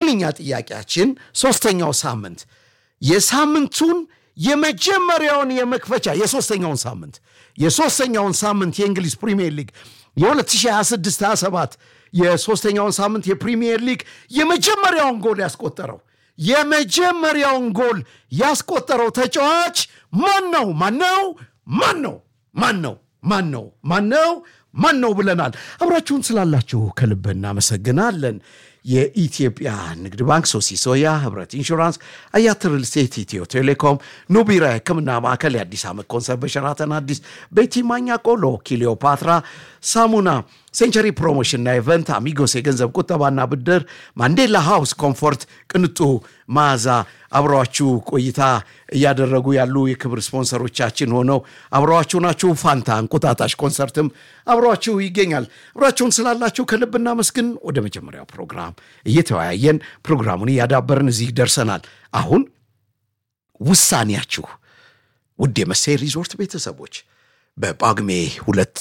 ዋነኛ ጥያቄያችን ሶስተኛው ሳምንት የሳምንቱን የመጀመሪያውን የመክፈቻ የሶስተኛውን ሳምንት የሶስተኛውን ሳምንት የእንግሊዝ ፕሪሚየር ሊግ የ2026/27 የሶስተኛውን ሳምንት የፕሪሚየር ሊግ የመጀመሪያውን ጎል ያስቆጠረው የመጀመሪያውን ጎል ያስቆጠረው ተጫዋች ማን ነው? ማን ነው? ማን ነው? ማን ነው? ማን ነው? ማን ነው? ማን ነው ብለናል። አብራችሁን ስላላችሁ ከልብ እናመሰግናለን። የኢትዮጵያ ንግድ ባንክ፣ ሶሲ ሶያ፣ ህብረት ኢንሹራንስ፣ አያት ሪል ስቴት፣ ኢትዮ ቴሌኮም፣ ኑቢራ የህክምና ማዕከል፣ የአዲስ ዓመት ኮንሰርት በሸራተን አዲስ፣ ቤቲ ማኛ ቆሎ፣ ኪሊዮፓትራ ሳሙና፣ ሴንቸሪ ፕሮሞሽንና ኢቨንት፣ አሚጎስ የገንዘብ ቁጠባና ብድር፣ ማንዴላ ሃውስ ኮምፎርት፣ ቅንጡ መዓዛ አብረዋችሁ ቆይታ እያደረጉ ያሉ የክብር ስፖንሰሮቻችን ሆነው አብረዋችሁ ናችሁ። ፋንታ እንቁጣጣሽ ኮንሰርትም አብረዋችሁ ይገኛል። አብራችሁን ስላላችሁ ከልብ እናመስግን። ወደ መጀመሪያው ፕሮግራም እየተወያየን ፕሮግራሙን እያዳበርን እዚህ ደርሰናል። አሁን ውሳኔያችሁ ውድ የመሳይ ሪዞርት ቤተሰቦች በጳጉሜ ሁለት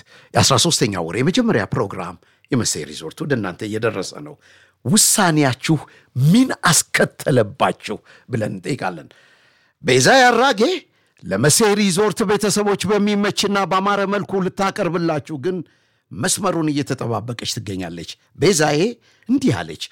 የ13ኛ ወር የመጀመሪያ ፕሮግራም የመሳይ ሪዞርት ወደ እናንተ እየደረሰ ነው። ውሳኔያችሁ ምን አስከተለባችሁ ብለን እንጠይቃለን። ቤዛ ያራጌ ለመሳይ ሪዞርት ቤተሰቦች በሚመችና በአማረ መልኩ ልታቀርብላችሁ ግን መስመሩን እየተጠባበቀች ትገኛለች። ቤዛዬ እንዲህ አለች።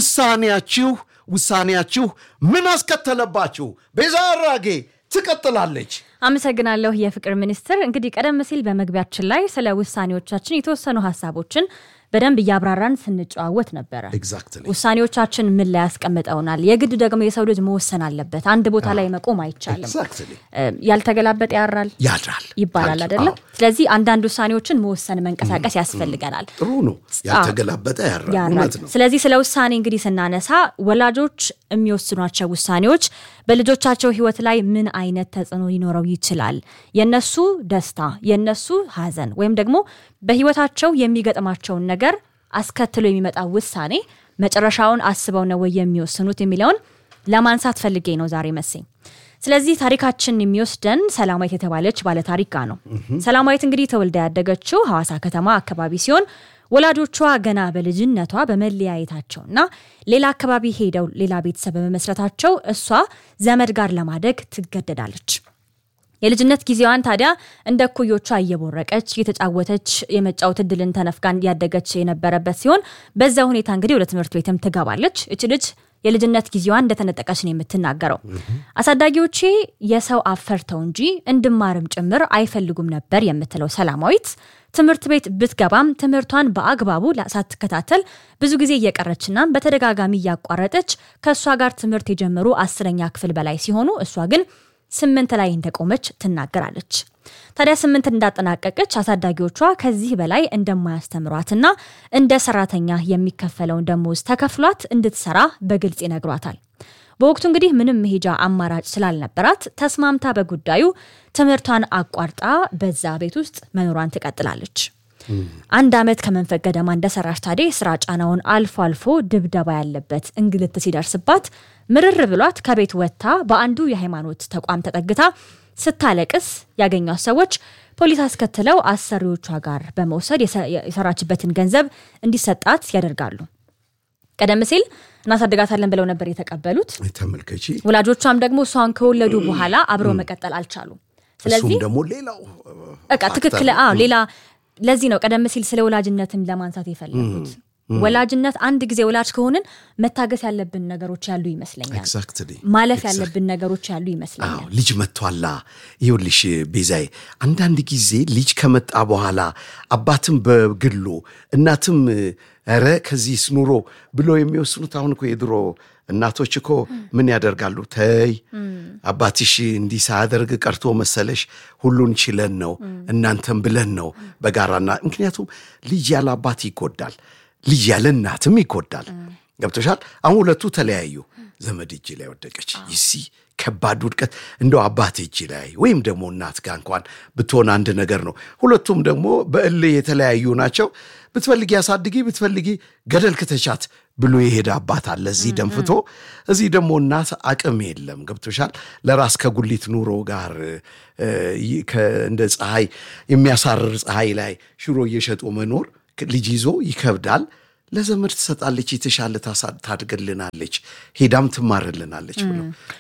ውሳኔያችሁ ውሳኔያችሁ ምን አስከተለባችሁ? ቤዛ ያራጌ ትቀጥላለች። አመሰግናለሁ የፍቅር ሚኒስትር። እንግዲህ ቀደም ሲል በመግቢያችን ላይ ስለ ውሳኔዎቻችን የተወሰኑ ሀሳቦችን በደንብ እያብራራን ስንጨዋወት ነበረ። ኤግዛክትሊ ውሳኔዎቻችን ምን ላይ ያስቀምጠውናል? የግድ ደግሞ የሰው ልጅ መወሰን አለበት። አንድ ቦታ ላይ መቆም አይቻልም። ኤግዛክትሊ እ፣ ያልተገላበጠ ያራል ያድራል ይባላል አዎ። አይደለም? ስለዚህ አንዳንድ ውሳኔዎችን መወሰን መንቀሳቀስ ያስፈልገናል። ጥሩ ነው። ያልተገላበጠ ያራል። ያራል። እውነት ነው። ስለዚህ ስለ ውሳኔ እንግዲህ ስናነሳ ወላጆች የሚወስኗቸው ውሳኔዎች በልጆቻቸው ሕይወት ላይ ምን አይነት ተጽዕኖ ሊኖረው ይችላል? የነሱ ደስታ፣ የነሱ ሐዘን ወይም ደግሞ በሕይወታቸው የሚገጥማቸውን ነገር አስከትሎ የሚመጣ ውሳኔ መጨረሻውን አስበው ነው ወይ የሚወስኑት የሚለውን ለማንሳት ፈልጌ ነው ዛሬ መሰኝ። ስለዚህ ታሪካችን የሚወስደን ሰላማዊት የተባለች ባለታሪክ ጋር ነው። ሰላማዊት እንግዲህ ተወልዳ ያደገችው ሐዋሳ ከተማ አካባቢ ሲሆን ወላጆቿ ገና በልጅነቷ በመለያየታቸውና ሌላ አካባቢ ሄደው ሌላ ቤተሰብ በመመስረታቸው እሷ ዘመድ ጋር ለማደግ ትገደዳለች። የልጅነት ጊዜዋን ታዲያ እንደ እኩዮቿ እየቦረቀች እየተጫወተች የመጫወት እድልን ተነፍጋን ያደገች የነበረበት ሲሆን በዛ ሁኔታ እንግዲህ ወደ ትምህርት ቤትም ትገባለች። እች ልጅ የልጅነት ጊዜዋን እንደተነጠቀች ነው የምትናገረው። አሳዳጊዎቼ የሰው አፈርተው እንጂ እንድማርም ጭምር አይፈልጉም ነበር የምትለው ሰላማዊት ትምህርት ቤት ብትገባም ትምህርቷን በአግባቡ ሳትከታተል ብዙ ጊዜ እየቀረችና በተደጋጋሚ እያቋረጠች ከእሷ ጋር ትምህርት የጀመሩ አስረኛ ክፍል በላይ ሲሆኑ እሷ ግን ስምንት ላይ እንደቆመች ትናገራለች። ታዲያ ስምንት እንዳጠናቀቀች አሳዳጊዎቿ ከዚህ በላይ እንደማያስተምሯትና እንደ ሰራተኛ የሚከፈለውን ደሞዝ ተከፍሏት እንድትሰራ በግልጽ ይነግሯታል። በወቅቱ እንግዲህ ምንም መሄጃ አማራጭ ስላልነበራት ተስማምታ በጉዳዩ ትምህርቷን አቋርጣ በዛ ቤት ውስጥ መኖሯን ትቀጥላለች። አንድ ዓመት ከመንፈቅ ገደማ እንደሰራች ታዲያ የስራ ጫናውን አልፎ አልፎ ድብደባ ያለበት እንግልት ሲደርስባት ምርር ብሏት ከቤት ወጥታ በአንዱ የሃይማኖት ተቋም ተጠግታ ስታለቅስ ያገኟት ሰዎች ፖሊስ አስከትለው አሰሪዎቿ ጋር በመውሰድ የሰራችበትን ገንዘብ እንዲሰጣት ያደርጋሉ። ቀደም ሲል እናሳድጋታለን ብለው ነበር የተቀበሉት። ተመልከቺ። ወላጆቿም ደግሞ እሷን ከወለዱ በኋላ አብረው መቀጠል አልቻሉም። እሱም ስለዚህ ደግሞ ሌላው በቃ ትክክል። አዎ ሌላ ለዚህ ነው ቀደም ሲል ስለ ወላጅነትም ለማንሳት የፈለጉት። ወላጅነት አንድ ጊዜ ወላጅ ከሆንን መታገስ ያለብን ነገሮች ያሉ ይመስለኛል። ኤግዛክትሊ ማለፍ ያለብን ነገሮች ያሉ ይመስለኛል። አዎ ልጅ መጥቷላ። ይኸውልሽ ቤዛዬ፣ አንዳንድ ጊዜ ልጅ ከመጣ በኋላ አባትም በግሉ እናትም ኧረ ከዚህስ ኑሮ ብሎ የሚወስኑት አሁን እኮ የድሮ እናቶች እኮ ምን ያደርጋሉ? ተይ አባትሽ እንዲህ ሳያደርግ ቀርቶ መሰለሽ ሁሉን ችለን ነው እናንተም ብለን ነው በጋራና ምክንያቱም ልጅ ያለ አባት ይጎዳል፣ ልጅ ያለ እናትም ይጎዳል። ገብቶሻል? አሁን ሁለቱ ተለያዩ። ዘመድ እጅ ላይ ወደቀች። ይሲ ከባድ ውድቀት እንደው አባት እጅ ላይ ወይም ደግሞ እናት ጋር እንኳን ብትሆን አንድ ነገር ነው። ሁለቱም ደግሞ በእልህ የተለያዩ ናቸው። ብትፈልጊ አሳድጊ፣ ብትፈልጊ ገደል ክተቻት ብሎ የሄደ አባት አለ እዚህ ደንፍቶ፣ እዚህ ደግሞ እናት አቅም የለም። ገብቶሻል? ለራስ ከጉሊት ኑሮ ጋር እ፣ ይ- ከ- እንደ ፀሐይ የሚያሳርር ፀሐይ ላይ ሽሮ እየሸጡ መኖር ልጅ ይዞ ይከብዳል። ለዘመድ ትሰጣለች፣ የተሻለ ታሳ- ታድግልናለች፣ ሄዳም ትማርልናለች ብሎ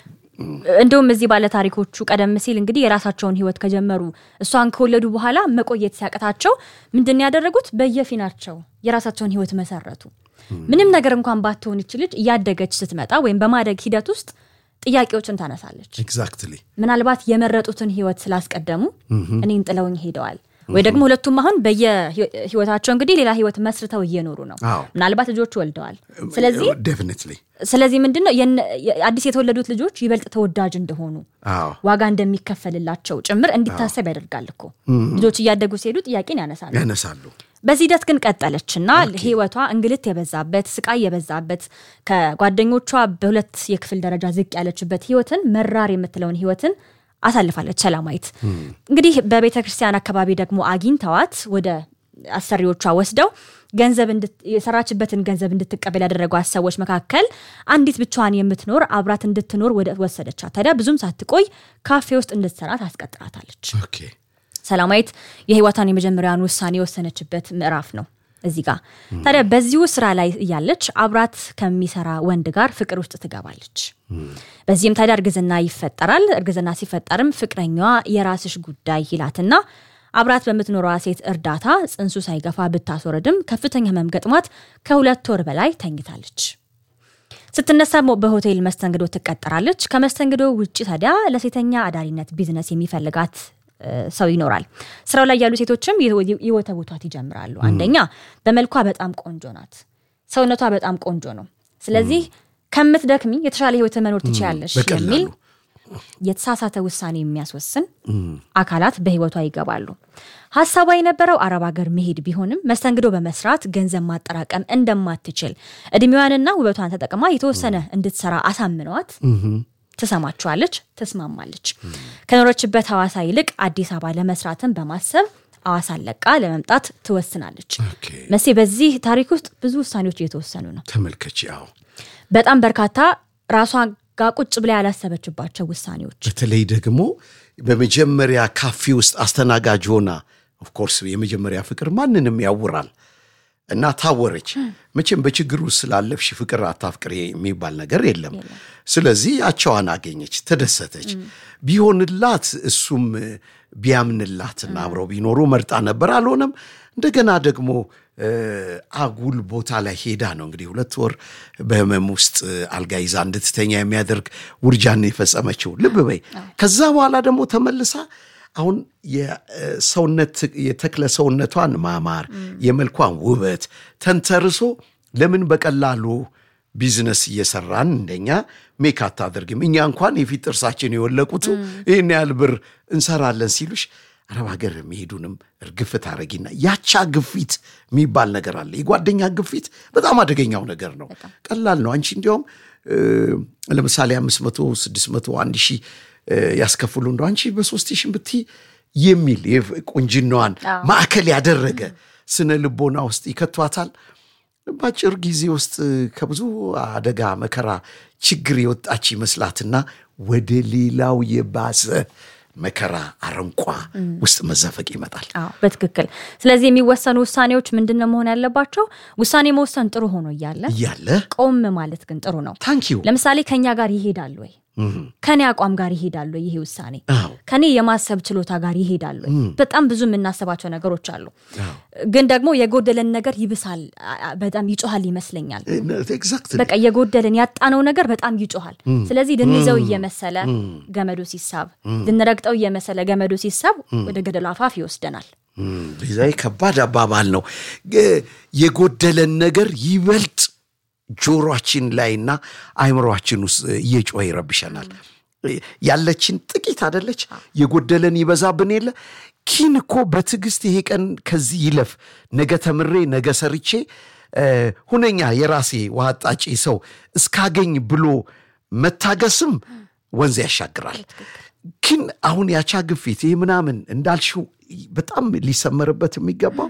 እንዲሁም እዚህ ባለ ታሪኮቹ ቀደም ሲል እንግዲህ የራሳቸውን ህይወት ከጀመሩ እሷን ከወለዱ በኋላ መቆየት ሲያቅታቸው ምንድን ነው ያደረጉት? በየፊናቸው የራሳቸውን ህይወት መሰረቱ። ምንም ነገር እንኳን ባትሆን ይች ልጅ እያደገች ስትመጣ ወይም በማደግ ሂደት ውስጥ ጥያቄዎችን ታነሳለች። ኤግዛክትሊ ምናልባት የመረጡትን ህይወት ስላስቀደሙ እኔን ጥለውኝ ሄደዋል ወይ ደግሞ ሁለቱም አሁን በየህይወታቸው እንግዲህ ሌላ ህይወት መስርተው እየኖሩ ነው። አዎ። ምናልባት ልጆች ወልደዋል። ስለዚህ ዴፊኒትሊ ስለዚህ ምንድን ነው የነ- አዲስ የተወለዱት ልጆች ይበልጥ ተወዳጅ እንደሆኑ አዎ ዋጋ እንደሚከፈልላቸው ጭምር እንዲታሰብ ያደርጋል እኮ ልጆች እያደጉ ሲሄዱ ጥያቄን ያነሳሉ። ያነሳሉ። በዚህ ሂደት ግን ቀጠለችና ህይወቷ እንግልት የበዛበት ስቃይ የበዛበት ከጓደኞቿ በሁለት የክፍል ደረጃ ዝቅ ያለችበት ህይወትን መራር የምትለውን ህይወትን አሳልፋለች ሰላማዊት። እንግዲህ በቤተ ክርስቲያን አካባቢ ደግሞ አግኝተዋት ወደ አሰሪዎቿ ወስደው ገንዘብ እንድት- የሰራችበትን ገንዘብ እንድትቀበል ያደረጓት ሰዎች መካከል አንዲት ብቻዋን የምትኖር አብራት እንድትኖር ወደ ወሰደቻት። ታዲያ ብዙም ሳትቆይ ካፌ ውስጥ እንድትሰራ ታስቀጥራታለች። ኦኬ ሰላማዊት የህይወቷን የመጀመሪያውን ውሳኔ የወሰነችበት ምዕራፍ ነው እዚህ ጋር። ታዲያ በዚሁ ስራ ላይ እያለች አብራት ከሚሰራ ወንድ ጋር ፍቅር ውስጥ ትገባለች። በዚህም ታዲያ እርግዝና ይፈጠራል። እርግዝና ሲፈጠርም ፍቅረኛዋ የራስሽ ጉዳይ ይላትና አብራት በምትኖረዋ ሴት እርዳታ ጽንሱ ሳይገፋ ብታስወርድም ከፍተኛ ህመም ገጥሟት ከሁለት ወር በላይ ተኝታለች። ስትነሳ ሞ- በሆቴል መስተንግዶ ትቀጠራለች። ከመስተንግዶ ውጭ ታዲያ ለሴተኛ አዳሪነት ቢዝነስ የሚፈልጋት እ፣ ሰው ይኖራል። ስራው ላይ ያሉ ሴቶችም ይወ- ይወተውቷት ይጀምራሉ። አንደኛ በመልኳ በጣም ቆንጆ ናት፣ ሰውነቷ በጣም ቆንጆ ነው። ስለዚህ ከምትደክሚ የተሻለ ህይወት መኖር ትችያለሽ በቀላሉ የሚል የተሳሳተ ውሳኔ የሚያስወስን አካላት በህይወቷ ይገባሉ። ሀሳቧ የነበረው አረብ ሀገር መሄድ ቢሆንም መስተንግዶ በመስራት ገንዘብ ማጠራቀም እንደማትችል እድሜዋንና ውበቷን ተጠቅማ የተወሰነ እንድትሰራ አሳምነዋት ትሰማችኋለች፣ ትስማማለች። ከኖረችበት ሐዋሳ ይልቅ አዲስ አበባ ለመስራትን በማሰብ ሐዋሳን ለቃ ለመምጣት ትወስናለች። ኦኬ መሴ በዚህ ታሪክ ውስጥ ብዙ ውሳኔዎች እየተወሰኑ ነው። ተመልከች። ያው በጣም በርካታ ራሷ ጋር ቁጭ ብላ ያላሰበችባቸው ውሳኔዎች በተለይ ደግሞ በመጀመሪያ ካፌ ውስጥ አስተናጋጅ ሆና ኦፍኮርስ የመጀመሪያ ፍቅር ማንንም ያውራል እና ታወረች። መቼም በችግር ውስጥ ስላለፍሽ ፍቅር አታፍቅሬ የሚባል ነገር የለም። ስለዚህ ያቸዋን አገኘች፣ ተደሰተች። ቢሆንላት እሱም ቢያምንላትና አብረው ቢኖሩ መርጣ ነበር። አልሆነም። እንደገና ደግሞ እ፣ አጉል ቦታ ላይ ሄዳ ነው እንግዲህ ሁለት ወር በህመም ውስጥ አልጋ ይዛ እንድትተኛ የሚያደርግ ውርጃን የፈጸመችው። ልብ በይ። ከዛ በኋላ ደግሞ ተመልሳ አሁን የሰውነት የተክለ ሰውነቷን ማማር የመልኳን ውበት ተንተርሶ ለምን በቀላሉ ቢዝነስ እየሰራን እንደኛ ሜክ አታደርግም? እኛ እንኳን የፊት ጥርሳችን የወለቁት ይህን ያህል ብር እንሰራለን ሲሉሽ አረብ ሀገር መሄዱንም እርግፍ ታረጊና ያቻ ግፊት የሚባል ነገር አለ። የጓደኛ ግፊት በጣም አደገኛው ነገር ነው። ቀላል ነው። አንቺ እንዲያውም እ፣ ለምሳሌ አምስት መቶ ስድስት መቶ አንድ ሺህ እ፣ ያስከፍሉ እንደ አንቺ በሶስት ሺህ ብትይ የሚል የፍ- ቁንጅናዋን ማዕከል ያደረገ ስነ ልቦና ውስጥ ይከቷታል። በአጭር ጊዜ ውስጥ ከብዙ አደጋ፣ መከራ፣ ችግር የወጣች ይመስላትና ወደ ሌላው የባሰ መከራ አረንቋ ውስጥ መዘፈቅ ይመጣል። አዎ በትክክል ስለዚህ የሚወሰኑ ውሳኔዎች ምንድን ነው መሆን ያለባቸው ውሳኔ መወሰን ጥሩ ሆኖ እያለ እያለ ቆም ማለት ግን ጥሩ ነው ታንኪዩ ለምሳሌ ከኛ ጋር ይሄዳል ወይ ከኔ አቋም ጋር ይሄዳል ወይ ይሄ ውሳኔ አዎ ከኔ የማሰብ ችሎታ ጋር ይሄዳል ወይ በጣም ብዙ የምናስባቸው ነገሮች አሉ ግን ደግሞ የጎደለን ነገር ይብሳል አ- አ- በጣም ይጮሃል ይመስለኛል ኤግዛክትሊ በቃ የጎደልን ያጣነው ነገር በጣም ይጮሃል ስለዚህ ልንይዘው እየመሰለ ገመዱ ሲሳብ ልንረግጠው እየመሰለ ገመዱ ሲሳብ ወደ ገደሉ አፋፍ ይወስደናል ዛ ከባድ አባባል ነው። ግ- የጎደለን ነገር ይበልጥ ጆሮአችን ላይና አይምሮአችን ውስጥ እየጮኸ ይረብሸናል። ያለችን ጥቂት አደለች፣ የጎደለን ይበዛብን የለ ኪን እኮ በትዕግስት ይሄ ቀን ከዚህ ይለፍ፣ ነገ ተምሬ ነገ ሰርቼ እ፣ ሁነኛ የራሴ ውሃ አጣጪ ሰው እስካገኝ ብሎ መታገስም ወንዝ ያሻግራል። ግን አሁን ያቻ ግፊት ይህ ምናምን እንዳልሽው በጣም ሊሰመርበት የሚገባው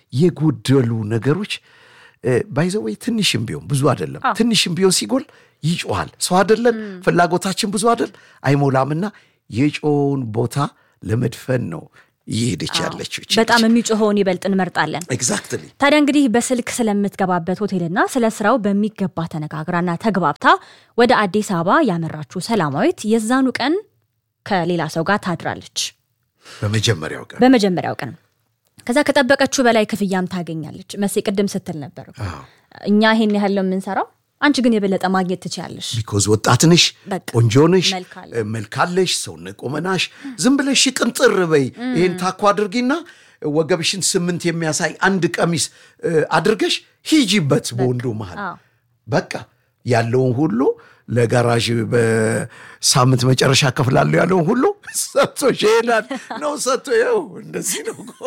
የጎደሉ ነገሮች ባይዘወይ ትንሽም ቢሆን ብዙ አይደለም። ትንሽም ቢሆን ሲጎል ይጮሃል። ሰው አይደለን፣ ፍላጎታችን ብዙ አይደል፣ አይሞላምና የጮውን ቦታ ለመድፈን ነው እየሄደች ያለችው በጣም የሚጮኸውን ይበልጥ እንመርጣለን። ኤግዛክትሊ ታዲያ እንግዲህ በስልክ ስለምትገባበት ሆቴልና ስለ ስራው በሚገባ ተነጋግራና ተግባብታ ወደ አዲስ አበባ ያመራችው ሰላማዊት የዛኑ ቀን ከሌላ ሰው ጋር ታድራለች። በመጀመሪያው ቀን በመጀመሪያው ቀን ከዛ ከጠበቀችው በላይ ክፍያም ታገኛለች። መሴ ቅድም ስትል ነበር እኮ እኛ ይሄን ያህል ነው የምንሰራው፣ አንቺ ግን የበለጠ ማግኘት ትችላለሽ። ቢኮዝ ወጣት ነሽ፣ በቃ ቆንጆ ነሽ፣ መልክ አለ። መልካለሽ፣ ሰውነት ቆመናሽ። ዝም ብለሽ ቅንጥር በይ። ይህን ታኮ አድርጊና ወገብሽን ስምንት የሚያሳይ አንድ ቀሚስ እ፣ አድርገሽ ሂጂበት በወንዱ መሃል አዎ። በቃ ያለውን ሁሉ ለጋራዥ በሳምንት መጨረሻ ከፍላለሁ ያለውን ሁሉ ሰጥቶ ይሄዳል ነው ሰጥቶ ይኸው እንደዚህ ነው እኮ።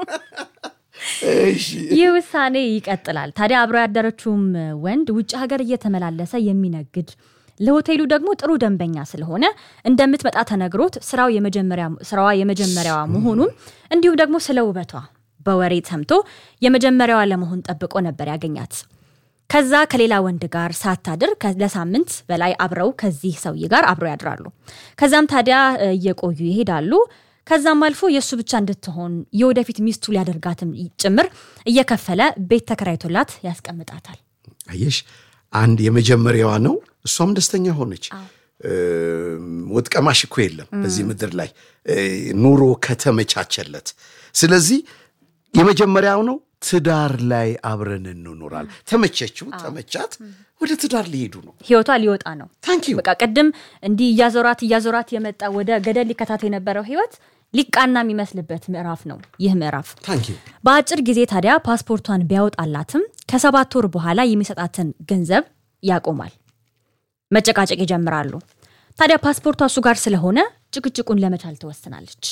እሺ ይህ ውሳኔ ይቀጥላል። ታዲያ አብሮ ያደረችውም ወንድ ውጭ ሀገር እየተመላለሰ የሚነግድ ለሆቴሉ ደግሞ ጥሩ ደንበኛ ስለሆነ እንደምትመጣ ተነግሮት ስራው የመጀመሪያ ስራዋ የመጀመሪያዋ መሆኑም እንዲሁም ደግሞ ስለ ውበቷ በወሬ ሰምቶ የመጀመሪያዋ ለመሆን ጠብቆ ነበር ያገኛት። ከዛ ከሌላ ወንድ ጋር ሳታድር ከ- ለሳምንት በላይ አብረው ከዚህ ሰውዬ ጋር አብረው ያድራሉ። ከዛም ታዲያ እ, እየቆዩ ይሄዳሉ። ከዛም አልፎ የእሱ ብቻ እንድትሆን የወደፊት ሚስቱ ሊያደርጋትም ጭምር እየከፈለ ቤት ተከራይቶላት ያስቀምጣታል። አየሽ አንድ የመጀመሪያዋ ነው። እሷም ደስተኛ ሆነች። እም፣ ወጥ ቀማሽ እኮ የለም በዚህ ምድር ላይ እ፣ ኑሮ ከተመቻቸለት። ስለዚህ የመጀመሪያው ነው። ትዳር ላይ አብረን እንኖራል። ተመቸችው፣ ተመቻት፣ ወደ ትዳር ሊሄዱ ነው። ህይወቷ ሊወጣ ነው። ታንክ ዩ በቃ ቅድም እንዲህ እያዞራት እያዞራት የመጣ ወደ ገደል ሊከታት የነበረው ህይወት ሊቃና የሚመስልበት ምዕራፍ ነው ይህ ምዕራፍ። ታንክ ዩ በአጭር ጊዜ ታዲያ ፓስፖርቷን ቢያወጣላትም ከሰባት ወር በኋላ የሚሰጣትን ገንዘብ ያቆማል። መጨቃጨቅ ይጀምራሉ። ታዲያ ፓስፖርቷ እሱ ጋር ስለሆነ ጭቅጭቁን ለመቻል ትወስናለች።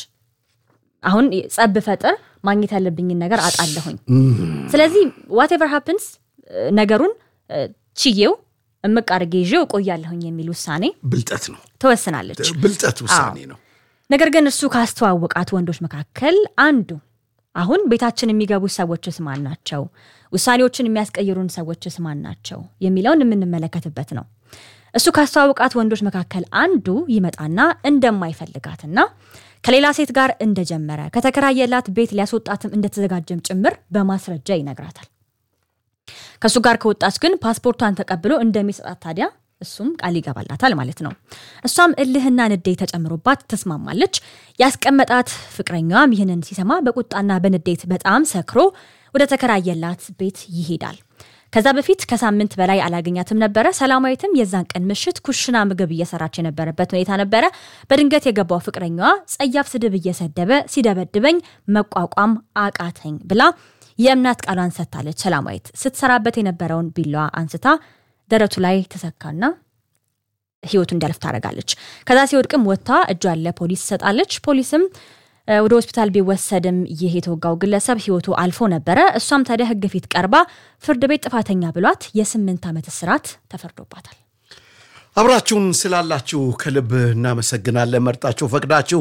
አሁን ጸብ ፈጥር ማግኘት ያለብኝን ነገር አጣለሁኝ። ስለዚህ ዋቴቨር ሃፕንስ ነገሩን እ፣ ችዬው እምቅ አድርጌ ይዤው እቆያለሁኝ የሚል ውሳኔ ብልጠት ነው፣ ትወስናለች። ብልጠት ውሳኔ ነው። ነገር ግን እሱ ካስተዋወቃት ወንዶች መካከል አንዱ አሁን ቤታችን የሚገቡ ሰዎችስ ማን ናቸው? ውሳኔዎችን የሚያስቀይሩን ሰዎችስ ማን ናቸው? የሚለውን የምንመለከትበት ነው። እሱ ካስተዋወቃት ወንዶች መካከል አንዱ ይመጣና እንደማይፈልጋትና ከሌላ ሴት ጋር እንደጀመረ ከተከራየላት ቤት ሊያስወጣትም እንደተዘጋጀም ጭምር በማስረጃ ይነግራታል። ከእሱ ጋር ከወጣች ግን ፓስፖርቷን ተቀብሎ እንደሚሰጣት ታዲያ እሱም ቃል ይገባላታል ማለት ነው። እሷም እልህና ንዴት ተጨምሮባት ትስማማለች። ያስቀመጣት ፍቅረኛዋም ይህንን ሲሰማ በቁጣና በንዴት በጣም ሰክሮ ወደ ተከራየላት ቤት ይሄዳል። ከዛ በፊት ከሳምንት በላይ አላገኛትም ነበረ። ሰላማዊትም የዛን ቀን ምሽት ኩሽና ምግብ እየሰራች የነበረበት ሁኔታ ነበረ። በድንገት የገባው ፍቅረኛዋ ጸያፍ ስድብ እየሰደበ ሲደበድበኝ መቋቋም አቃተኝ ብላ የእምነት ቃሏን ሰጥታለች። ሰላማዊት ስትሰራበት የነበረውን ቢላዋ አንስታ ደረቱ ላይ ተሰካና ህይወቱ እንዲያልፍ ታደርጋለች። ከዛ ሲወድቅም ወጥታ እጇን ለፖሊስ ትሰጣለች። ፖሊስም እ፣ ወደ ሆስፒታል ቢወሰድም ይህ የተወጋው ግለሰብ ህይወቱ አልፎ ነበረ። እሷም ታዲያ ህግ ፊት ቀርባ ፍርድ ቤት ጥፋተኛ ብሏት የስምንት ዓመት እስራት ተፈርዶባታል። አብራችሁን ስላላችሁ ከልብ እናመሰግናለን። መርጣችሁ ፈቅዳችሁ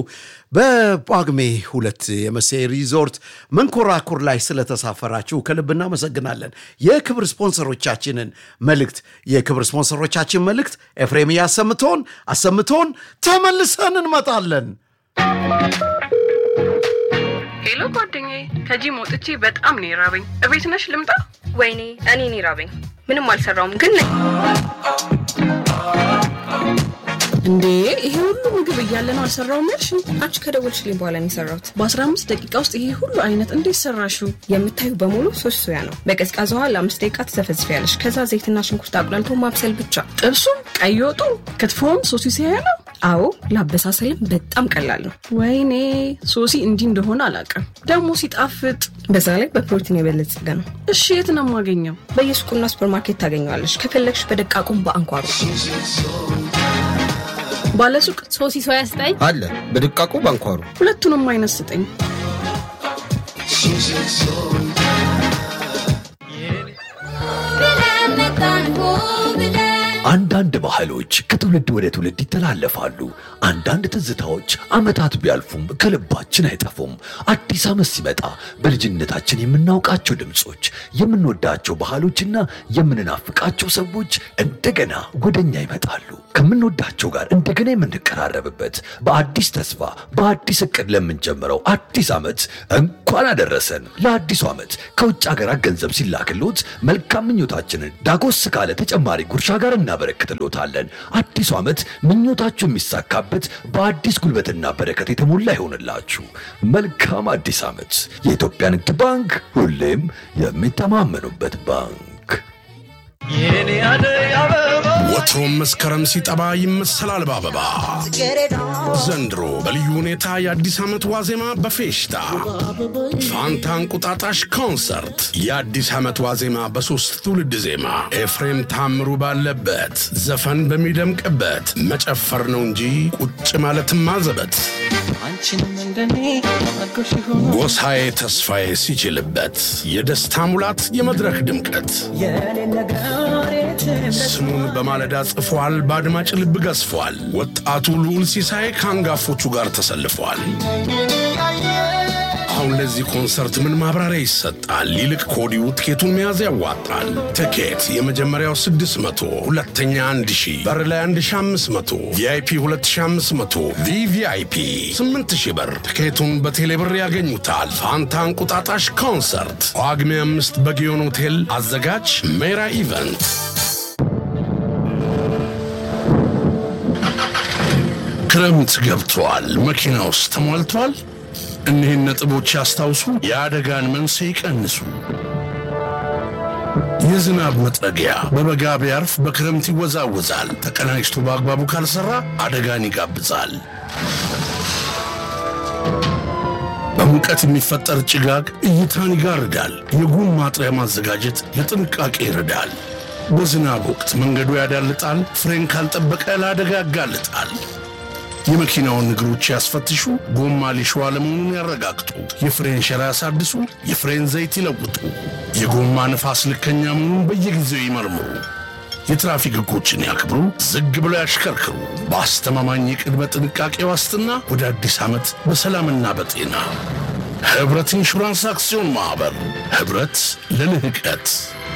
በጳጉሜ ሁለት የመሴ ሪዞርት መንኮራኩር ላይ ስለተሳፈራችሁ ከልብ እናመሰግናለን። የክብር ስፖንሰሮቻችንን መልእክት የክብር ስፖንሰሮቻችን መልእክት ኤፍሬም እያሰምቶን አሰምቶን ተመልሰን እንመጣለን። ሄሎ ጓደኛዬ፣ ከጂም ወጥቼ በጣም ነው የራበኝ። እቤት ነሽ ልምጣ? ወይኔ እኔ እኔ ራበኝ። ምንም አልሰራውም ግን ነኝ። እንዴ ይሄ ሁሉ ምግብ እያለ ነው አልሰራውም ያልሽ? አንቺ ከደወልሽልኝ በኋላ ነው የሰራሁት። በ15 ደቂቃ ውስጥ ይሄ ሁሉ አይነት እንዴት ሰራሽው? የምታዩ በሙሉ ሶስት ሶያ ነው። በቀዝቃዛ ውሃ ለአምስት ደቂቃ ትዘፈዝፊያለሽ። ከዛ ዘይትና ሽንኩርት አቁላልቶ ማብሰል ብቻ። ጥብሱም፣ ቀይ ወጡ፣ ክትፎም ሶሲ ሲያያ ነው። አዎ ለአበሳሰልም በጣም ቀላል ነው። ወይኔ ሶሲ እንዲህ እንደሆነ አላውቅም። ደግሞ ሲጣፍጥ። በዛ ላይ በፕሮቲን የበለጸገ ነው። እሺ የት ነው የማገኘው? በየሱቁና ሱፐርማርኬት ታገኘዋለሽ። ከፈለግሽ በደቃቁም በአንኳሩ ባለሱቅ ሶሲ ሶያ ስጠኝ። አለ በድቃቁ ባንኳሩ ሁለቱንም አይነት ስጠኝ። ብለን መጣን ሆ ብለን አንዳንድ ባህሎች ከትውልድ ወደ ትውልድ ይተላለፋሉ። አንዳንድ ትዝታዎች ዓመታት ቢያልፉም ከልባችን አይጠፉም። አዲስ ዓመት ሲመጣ በልጅነታችን የምናውቃቸው ድምፆች፣ የምንወዳቸው ባህሎችና የምንናፍቃቸው ሰዎች እንደገና ወደኛ ይመጣሉ። ከምንወዳቸው ጋር እንደገና የምንቀራረብበት በአዲስ ተስፋ በአዲስ እቅድ ለምንጀምረው አዲስ ዓመት እንኳን አደረሰን። ለአዲሱ ዓመት ከውጭ ሀገራት ገንዘብ ሲላክሎት መልካም ምኞታችንን ዳጎስ ካለ ተጨማሪ ጉርሻ ጋር እናበረክትሎታለን። አዲሱ ዓመት ምኞታችሁ የሚሳካበት በአዲስ ጉልበትና በረከት የተሞላ ይሆንላችሁ። መልካም አዲስ ዓመት። የኢትዮጵያ ንግድ ባንክ ሁሌም የሚተማመኑበት ባንክ። ወትሮም መስከረም ሲጠባ ይመሰላል በአበባ ዘንድሮ በልዩ ሁኔታ የአዲስ ዓመት ዋዜማ በፌሽታ ፋንታ እንቁጣጣሽ ኮንሰርት የአዲስ ዓመት ዋዜማ በሦስት ትውልድ ዜማ ኤፍሬም ታምሩ ባለበት ዘፈን በሚደምቅበት መጨፈር ነው እንጂ ቁጭ ማለትም ማዘበት ጎሳዬ ተስፋዬ ሲችልበት የደስታ ሙላት የመድረክ ድምቀት ስሙን በማለዳ ጽፏል፣ በአድማጭ ልብ ገዝፏል። ወጣቱ ልዑል ሲሳይ ከአንጋፎቹ ጋር ተሰልፏል። አሁን ለዚህ ኮንሰርት ምን ማብራሪያ ይሰጣል? ይልቅ ከወዲሁ ትኬቱን መያዝ ያዋጣል። ትኬት የመጀመሪያው 600፣ ሁለተኛ 1000፣ በር ላይ 1500፣ ቪአይፒ 2500፣ ቪቪአይፒ 8000 ብር። ትኬቱን በቴሌብር ያገኙታል። ፋንታ እንቁጣጣሽ ኮንሰርት ጳጉሜ አምስት በጊዮን ሆቴል። አዘጋጅ ሜራ ኢቨንት። ክረምት ገብቷል። መኪና ውስጥ ተሞልቷል። እኒህን ነጥቦች ያስታውሱ። የአደጋን መንስኤ ይቀንሱ። የዝናብ መጥረጊያ በበጋ ቢያርፍ በክረምት ይወዛወዛል። ተቀናጅቶ በአግባቡ ካልሰራ አደጋን ይጋብዛል። በሙቀት የሚፈጠር ጭጋግ እይታን ይጋርዳል። የጉም ማጥሪያ ማዘጋጀት ለጥንቃቄ ይረዳል። በዝናብ ወቅት መንገዱ ያዳልጣል። ፍሬን ካልጠበቀ ለአደጋ ያጋልጣል። የመኪናውን እግሮች ያስፈትሹ። ጎማ ሊሾ አለመሆኑን ያረጋግጡ። የፍሬን ሸራ ያሳድሱ። የፍሬን ዘይት ይለውጡ። የጎማ ንፋስ ልከኛ መሆኑን በየጊዜው ይመርምሩ። የትራፊክ ሕጎችን ያክብሩ። ዝግ ብለው ያሽከርክሩ። በአስተማማኝ የቅድመ ጥንቃቄ ዋስትና ወደ አዲስ ዓመት በሰላምና በጤና ኅብረት ኢንሹራንስ አክሲዮን ማኅበር ኅብረት ለልህቀት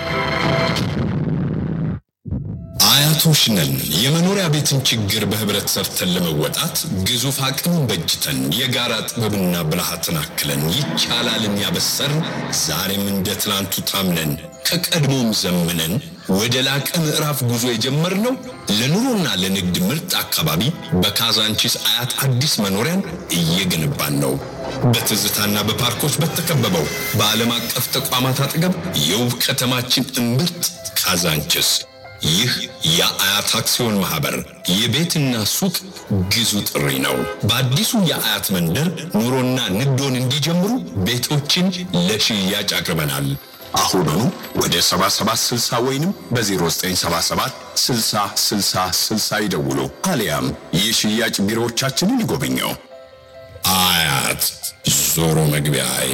አያቶች ነን። የመኖሪያ ቤትን ችግር በህብረት ሰርተን ለመወጣት ግዙፍ አቅምን በጅተን የጋራ ጥበብና ብልሃትን አክለን ይቻላልን ያበሰርን ዛሬም እንደ ትናንቱ ታምነን ከቀድሞም ዘምነን ወደ ላቀ ምዕራፍ ጉዞ የጀመርነው ለኑሮና ለንግድ ምርጥ አካባቢ በካዛንቺስ አያት አዲስ መኖሪያን እየገነባን ነው። በትዝታና በፓርኮች በተከበበው በዓለም አቀፍ ተቋማት አጠገብ የውብ ከተማችን እምብርት ካዛንቺስ ይህ የአያት አክሲዮን ማህበር የቤትና ሱቅ ግዙ ጥሪ ነው። በአዲሱ የአያት መንደር ኑሮና ንግዶን እንዲጀምሩ ቤቶችን ለሽያጭ አቅርበናል። አሁኑኑ ወደ 7760 ወይንም በ0977 60 60 60 ይደውሉ፣ አሊያም የሽያጭ ቢሮዎቻችንን ይጎብኘው። አያት ዞሮ መግቢያዬ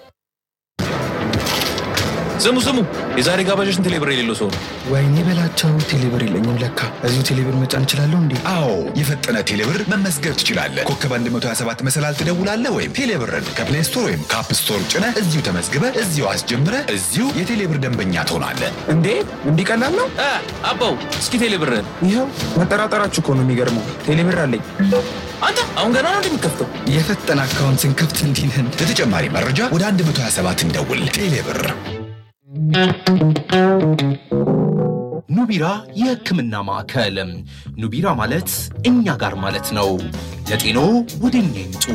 ስሙ ስሙ፣ የዛሬ ጋባዦችን ቴሌብር የሌለው ሰው ነው። ወይኔ በላቸው ቴሌብር የለኝም ለካ። እዚሁ ቴሌብር መጫን እችላለሁ እንዴ? አዎ የፈጠነ ቴሌብር መመዝገብ ትችላለህ። ኮከብ 127 መሰላል ትደውላለህ ወይም ቴሌብርን ከፕሌይ ስቶር ወይም ከአፕ ስቶር ጭነህ እዚሁ ተመዝግበህ እዚሁ አስጀምረህ እዚሁ የቴሌብር ደንበኛ ትሆናለህ። እንዴ እንዲህ ቀላል ነው? አ፣ አባው እስኪ ቴሌብርን ይኸው መጠራጠራችሁ እኮ ነው የሚገርመው። ቴሌብር አለኝ። አንተ አሁን ገና ነው እንደሚከፍተው። የፈጠነ አካውንት ስንከፍት እንዲህ ነን። ለተጨማሪ መረጃ ወደ 127 እንደውል። ቴሌብር ኑቢራ የሕክምና ማዕከል። ኑቢራ ማለት እኛ ጋር ማለት ነው። ለጤኖ ወደ እኛ ይምጡ።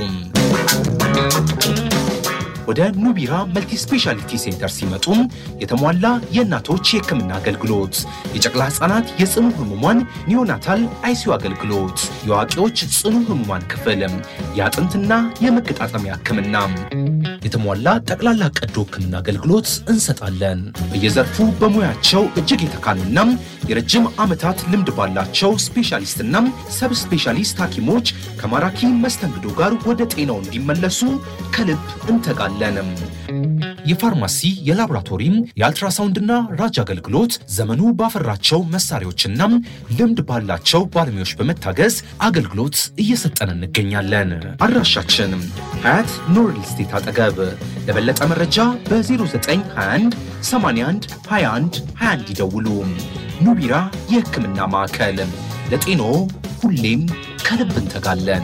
ወደ ኑቢራ መልቲ ስፔሻሊቲ ሴንተር ሲመጡም የተሟላ የእናቶች የሕክምና አገልግሎት፣ የጨቅላ ሕፃናት የጽኑ ህሙማን ኒዮናታል አይሲዩ አገልግሎት፣ የአዋቂዎች ጽኑ ህሙማን ክፍል፣ የአጥንትና የመገጣጠሚያ ሕክምና፣ የተሟላ ጠቅላላ ቀዶ ሕክምና አገልግሎት እንሰጣለን። በየዘርፉ በሙያቸው እጅግ የተካኑና የረጅም ዓመታት ልምድ ባላቸው ስፔሻሊስትና ሰብ ስፔሻሊስት ሐኪሞች ከማራኪ መስተንግዶ ጋር ወደ ጤናው እንዲመለሱ ከልብ እንተጋለን። የፋርማሲ፣ የላቦራቶሪም፣ የአልትራሳውንድና ራጅ አገልግሎት ዘመኑ ባፈራቸው መሳሪያዎችና ልምድ ባላቸው ባለሙያዎች በመታገዝ አገልግሎት እየሰጠን እንገኛለን። አድራሻችን ሀያት ኑር ሪል ስቴት አጠገብ። ለበለጠ መረጃ በ0921 81 21 21 ይደውሉ። ኑቢራ የሕክምና ማዕከል ለጤኖ ሁሌም ከልብ እንተጋለን።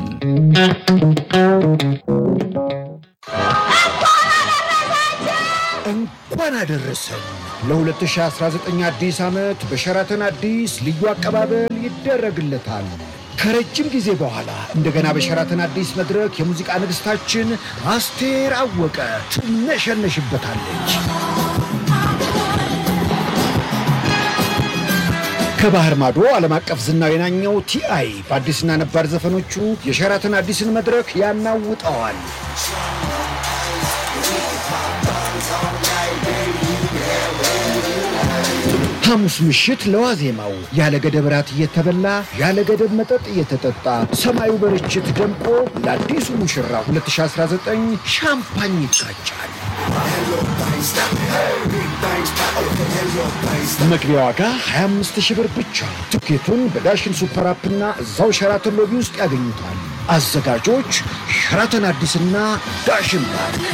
እንኳን አደረሰን ለ2019 አዲስ ዓመት በሸራተን አዲስ ልዩ አቀባበል ይደረግለታል። ከረጅም ጊዜ በኋላ እንደገና በሸራተን አዲስ መድረክ የሙዚቃ ንግሥታችን አስቴር አወቀ ትነሸነሽበታለች። ከባህር ማዶ ዓለም አቀፍ ዝናው የናኘው ቲአይ በአዲስና ነባር ዘፈኖቹ የሸራተን አዲስን መድረክ ያናውጠዋል። ሐሙስ ምሽት ለዋዜማው ያለ ገደብ ራት እየተበላ ያለ ገደብ መጠጥ እየተጠጣ ሰማዩ በርችት ደምቆ ለአዲሱ ሙሽራ 2019 ሻምፓኝ ይቃጫል። መግቢያ ዋጋ 25 ሺህ ብር ብቻ። ትኬቱን በዳሽን ሱፐር አፕና እዛው ሸራተን ሎቢ ውስጥ ያገኙታል። አዘጋጆች ሸራተን አዲስና ዳሽን ባንክ።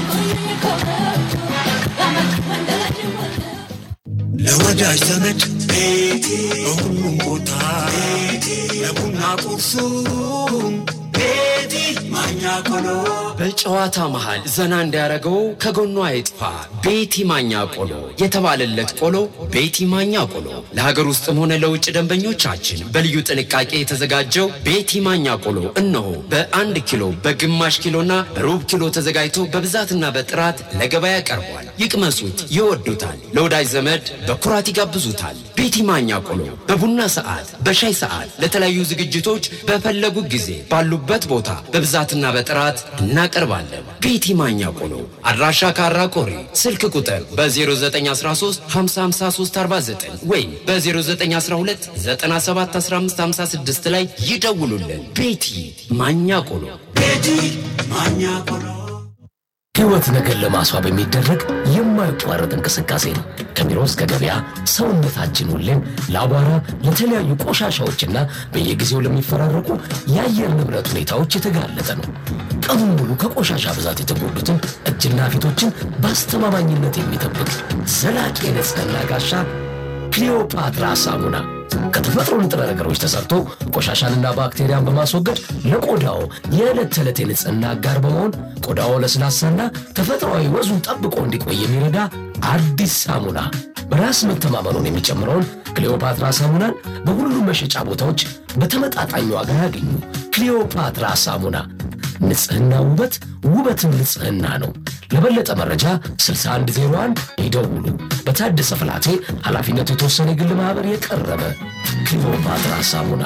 ለወዳጅ ዘመድ ቤቴ በሁሉም ቦታ ቤቴ ለቡና ቁርሱም ቤቲ ማኛ ቆሎ በጨዋታ መሃል ዘና እንዲያደርገው ከጎኗ አይጥፋ ቤቲ ማኛ ቆሎ የተባለለት ቆሎ ቤቲ ማኛ ቆሎ ለሀገር ውስጥም ሆነ ለውጭ ደንበኞቻችን በልዩ ጥንቃቄ የተዘጋጀው ቤቲ ማኛ ቆሎ እነሆ በአንድ ኪሎ በግማሽ ኪሎና በሩብ ኪሎ ተዘጋጅቶ በብዛትና በጥራት ለገበያ ቀርቧል። ይቅመሱት፣ ይወዱታል። ለወዳጅ ዘመድ በኩራት ይጋብዙታል። ቤቲ ማኛ ቆሎ በቡና ሰዓት፣ በሻይ ሰዓት፣ ለተለያዩ ዝግጅቶች በፈለጉ ጊዜ ባሉበት ቦታ በብዛትና በጥራት እናቀርባለን። ቤቲ ማኛ ቆሎ አድራሻ ካራ ቆሪ፣ ስልክ ቁጥር በ0913 55349 ወይም በ0912 971556 ላይ ይደውሉልን። ቤቲ ማኛ ቆሎ ቤቲ ማኛ ቆሎ ሕይወት ነገር ለማስዋብ የሚደረግ የማይቋረጥ እንቅስቃሴ ነው። ከቢሮ እስከ ገበያ ሰውነታችን ሁሌም ለአቧራ፣ ለተለያዩ ቆሻሻዎችና በየጊዜው ለሚፈራረቁ የአየር ንብረት ሁኔታዎች የተጋለጠ ነው። ቀኑን ሙሉ ከቆሻሻ ብዛት የተጎዱትን እጅና ፊቶችን በአስተማማኝነት የሚጠብቅ ዘላቂ የንጽህና ጋሻ ክሊዮፓትራ ሳሙና ከተፈጥሮ ንጥረ ነገሮች ተሰርቶ ቆሻሻንና ባክቴሪያን በማስወገድ ለቆዳው የዕለት ተዕለት የንጽህና አጋር በመሆን ቆዳው ለስላሳና ተፈጥሯዊ ወዙን ጠብቆ እንዲቆይ የሚረዳ አዲስ ሳሙና። በራስ መተማመኑን የሚጨምረውን ክሊዮፓትራ ሳሙናን በሁሉም መሸጫ ቦታዎች በተመጣጣኝ ዋጋ ያገኙ። ክሊዮፓትራ ሳሙና ንጽህና ውበት፣ ውበትም ንጽህና ነው። ለበለጠ መረጃ 6101 ይደውሉ። በታደሰ ፍላቴ ኃላፊነቱ የተወሰነ የግል ማኅበር የቀረበ ክሊዮፓትራ ሳሙና።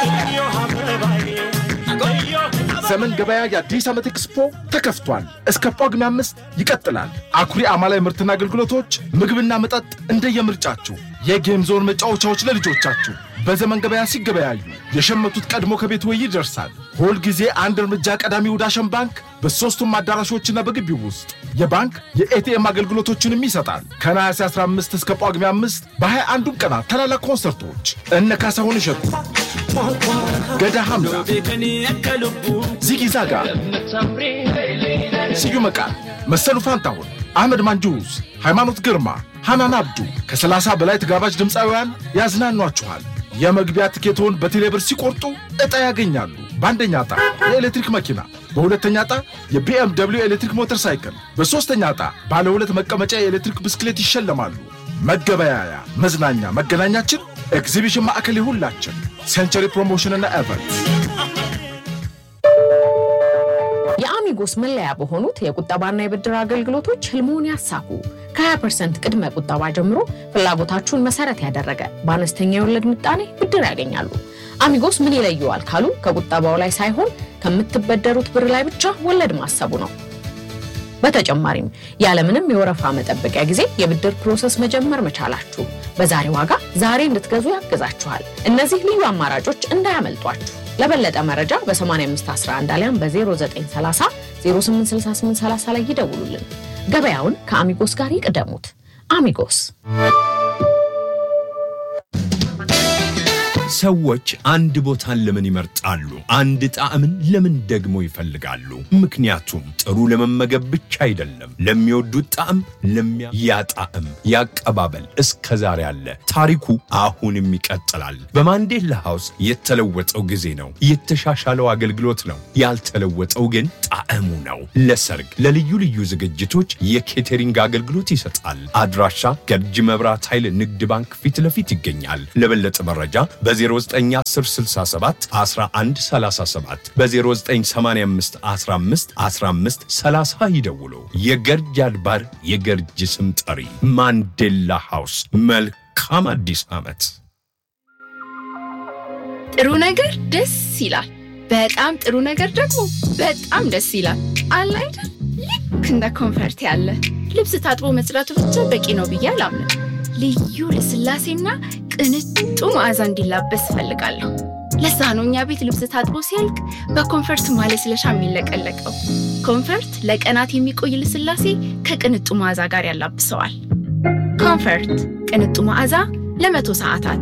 ዘመን ገበያ የአዲስ ዓመት ኤክስፖ ተከፍቷል። እስከ ጳጉሜ አምስት ይቀጥላል። አኩሪ አማላይ ምርትና አገልግሎቶች፣ ምግብና መጠጥ እንደየምርጫችሁ፣ የጌም ዞን መጫወቻዎች ለልጆቻችሁ በዘመን ገበያ ሲገበያዩ የሸመቱት ቀድሞ ከቤት ወይ ይደርሳል። ሁል ጊዜ አንድ እርምጃ ቀዳሚው ዳሸን ባንክ በሦስቱም አዳራሾችና በግቢው ውስጥ የባንክ የኤቲኤም አገልግሎቶችንም ይሰጣል። ከነሐሴ 15 እስከ ጳጉሜ 5 በ21ዱም ቀናት ታላላቅ ኮንሰርቶች እነ ካሳሁን እሸቱ፣ ገዳ ሐምዛ፣ ዚጊ ዛጋ፣ ስዩም መቃል፣ መሰሉ ፋንታሁን፣ አህመድ ማንጁስ፣ ሃይማኖት ግርማ፣ ሐናን አብዱ ከ30 በላይ ተጋባዥ ድምፃውያን ያዝናኗችኋል። የመግቢያ ትኬቶን በቴሌብር ሲቆርጡ ዕጣ ያገኛሉ። በአንደኛ ዕጣ የኤሌክትሪክ መኪና፣ በሁለተኛ ዕጣ የቢኤም ደብሊው ኤሌክትሪክ ሞተር ሳይክል፣ በሦስተኛ ዕጣ ባለ ሁለት መቀመጫ የኤሌክትሪክ ብስክሌት ይሸለማሉ። መገበያያ፣ መዝናኛ፣ መገናኛችን ኤግዚቢሽን ማዕከል የሁላችን ሴንቸሪ ፕሮሞሽንና ኤቨንት የአሚጎስ መለያ በሆኑት የቁጠባና የብድር አገልግሎቶች ህልሞን ያሳኩ። ከ20 ቅድመ ቁጠባ ጀምሮ ፍላጎታችሁን መሰረት ያደረገ በአነስተኛ የወለድ ምጣኔ ብድር ያገኛሉ። አሚጎስ ምን ይለየዋል ካሉ ከቁጠባው ላይ ሳይሆን ከምትበደሩት ብር ላይ ብቻ ወለድ ማሰቡ ነው። በተጨማሪም ያለምንም የወረፋ መጠበቂያ ጊዜ የብድር ፕሮሰስ መጀመር መቻላችሁ በዛሬ ዋጋ ዛሬ እንድትገዙ ያግዛችኋል። እነዚህ ልዩ አማራጮች እንዳያመልጧችሁ። ለበለጠ መረጃ በ8511 አሊያም በ0930 086830 ላይ ይደውሉልን። ገበያውን ከአሚጎስ ጋር ይቅደሙት። አሚጎስ ሰዎች አንድ ቦታን ለምን ይመርጣሉ? አንድ ጣዕምን ለምን ደግሞ ይፈልጋሉ? ምክንያቱም ጥሩ ለመመገብ ብቻ አይደለም። ለሚወዱት ጣዕም ለሚያ ያ ጣዕም ያቀባበል እስከ ዛሬ አለ። ታሪኩ አሁንም ይቀጥላል። በማንዴላ ሃውስ የተለወጠው ጊዜ ነው። የተሻሻለው አገልግሎት ነው። ያልተለወጠው ግን ጣዕሙ ነው። ለሰርግ፣ ለልዩ ልዩ ዝግጅቶች የኬተሪንግ አገልግሎት ይሰጣል። አድራሻ ገርጂ መብራት ኃይል ንግድ ባንክ ፊት ለፊት ይገኛል። ለበለጠ መረጃ በ091067 1137 በ0985 15 15 30 ይደውሉ። የገርጅ አድባር የገርጅ ስም ጠሪ ማንዴላ ሃውስ። መልካም አዲስ ዓመት። ጥሩ ነገር ደስ ይላል። በጣም ጥሩ ነገር ደግሞ በጣም ደስ ይላል። አለ አይደል? ልክ እንደ ኮንፈርት ያለ ልብስ ታጥቦ መጽዳቱ ብቻ በቂ ነው ብዬ አላምንም። ልዩ ልስላሴና ቅንጡ መዓዛ እንዲላበስ እፈልጋለሁ። ለዛ ነው እኛ ቤት ልብስ ታጥቦ ሲያልቅ በኮንፈርት ማለስለሻ የሚለቀለቀው። ኮንፈርት ለቀናት የሚቆይ ልስላሴ ከቅንጡ መዓዛ ጋር ያላብሰዋል። ኮንፈርት ቅንጡ መዓዛ ለመቶ ሰዓታት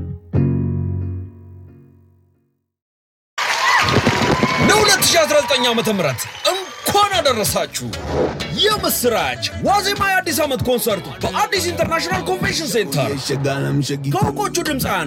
ለ2019 ዓ ም እንኳን አደረሳችሁ። የምስራች ዋዜማ የአዲስ ዓመት ኮንሰርቱ በአዲስ ኢንተርናሽናል ኮንቬንሽን ሴንተር ከእውቆቹ ድምፃውያን